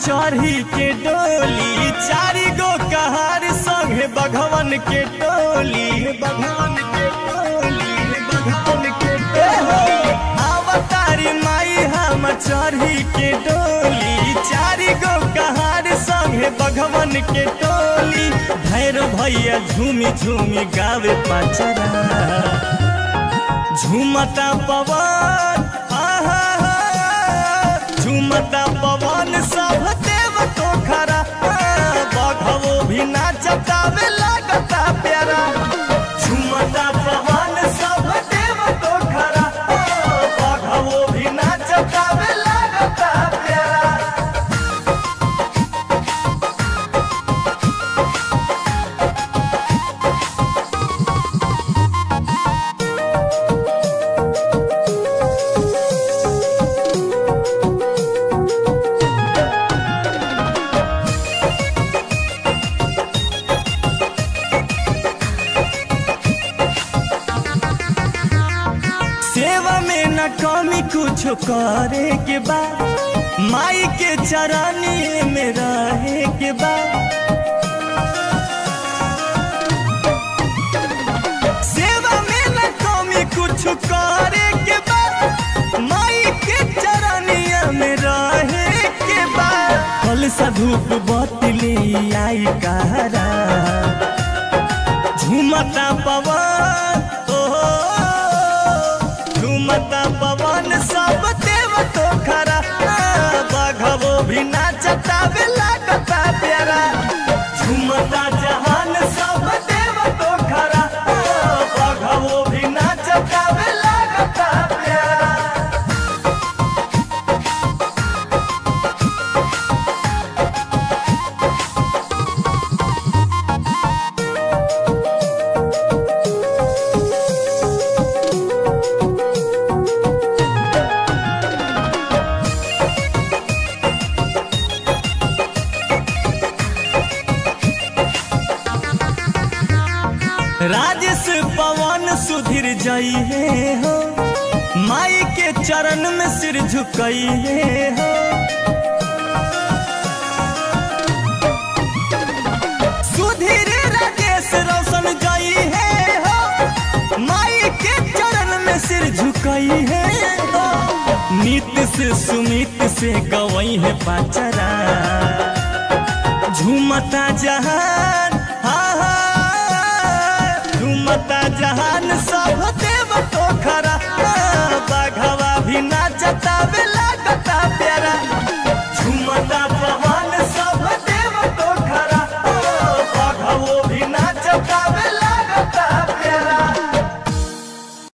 चढ़ी के डोली चारी गो कहार संगे बघवन के टोली बघवन के टोली बघवन के टोली अवतारी माई हम चढ़ी के डोली चारी गो कहार संगे बघवन के टोली भैर भैया झूमी झूमी गावे पचरा झूमता पवन आहा झूमता पवन सब देव तो खरा बघवो भी नाचतावे लागता प्यारा झूमता पवन सब देव तो खरा बघवो भी नाचतावे लागता प्यारा सेवा में न कमी कुछ करे के बाद माई के चरानी में रहे के बाद सेवा में न कमी कुछ करे के बाद माई के चरनिया में रहे के बाद फल सा धूप बतली आई कहरा झूमता पवन ओहो झूमता पवन सब देव तो खरा बघवो भी नाचता वे लागता प्यारा झूमता जहान सब देव तो खरा बघवो भी नाचता वे लागता प्यारा राजेश पवन सुधीर जई है हो माई के चरण में सिर झुकई है हो सुधीर राजेश रोशन जई है हो माई के चरण में सिर झुकई है हो नित्य से सुमित से गवई है पाचरा झूमता जहान हा हा झूमता जहान